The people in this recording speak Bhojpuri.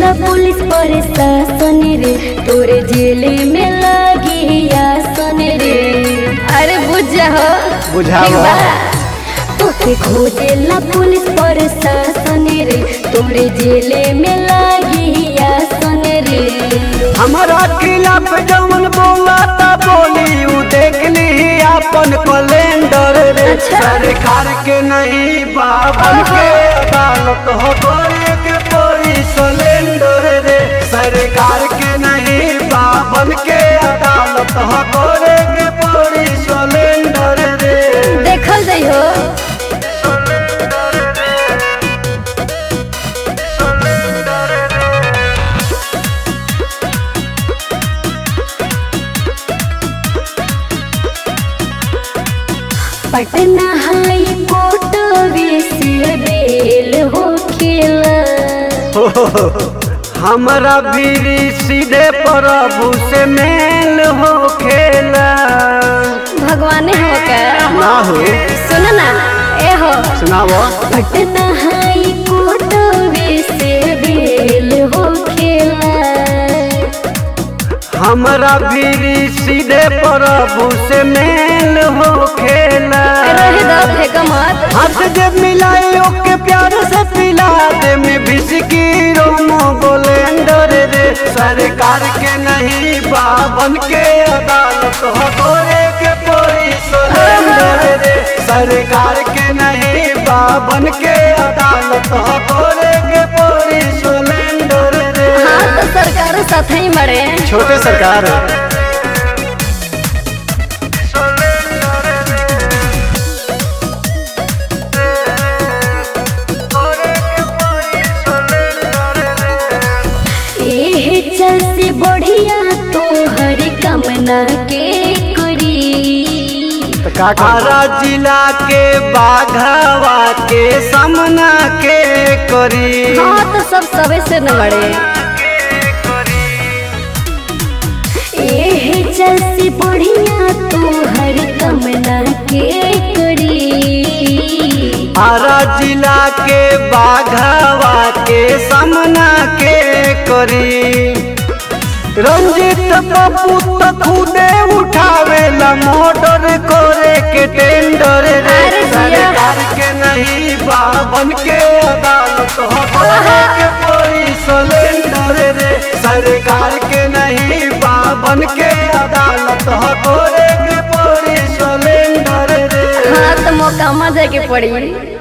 खोजेला पुलिस प्रशासन रे तोरे जेले में लगी आसन रे अरे बुझ हो बुझावो। तोके खोजेला पुलिस प्रशासन रे तोरे जेले में लगी आसन रे हमारा खिलाफ जवन बोला ता बोली उ देख ली अपन कैलेंडर रे अच्छा। सरकार के नहीं बाबन के अदालत हो गोरे के कोई सिलेंडर रे सरकार के नहीं बाबन के अदालत हो गोरे के कोई सिलेंडर रे देखल जाइ हो पटना हाई कोर्ट से बेल हो खेला हमारा भी सीधे प्रभु से मेल हो खेला भगवान हो का ना हो सुन ना ए हो सुनाओ पटना हाई कोर्ट से बेल हो खेला हमारा भी सीधे प्रभु से मेल हो खेला रहे दो फेंक मत हाथ जब मिलाए ओके प्यार से पिला दे में बिस्की रोमो गोलेंडर रे सरकार के नहीं बाबन के अदालत हो गोरे के पोरी सोलेंडर रे सरकार के नहीं बाबन के अदालत हो गोरे के पोरी सोलेंडर रे हाँ तो सरकार साथ ही मरे छोटे सरकार एहे चल से बढ़िया तो हर कामना के करी आरा जिला के बाघावा के सामना के करी हाँ तो सब सबे से न बड़े एहे चल से बढ़िया तो हर कामना के करी आरा जिला के बाघावा के सामना के करी रंजित बाबू तो खुदे उठावेला मोटर करे के टेंडर रे अरे जिया। सरकार के नहीं बाबन के अदालत हो करे के कोई सिलेंडर रे सरकार के नहीं बाबन के अदालत हो करे के कोई सिलेंडर रे हाँ तो मौका मजा के पड़ी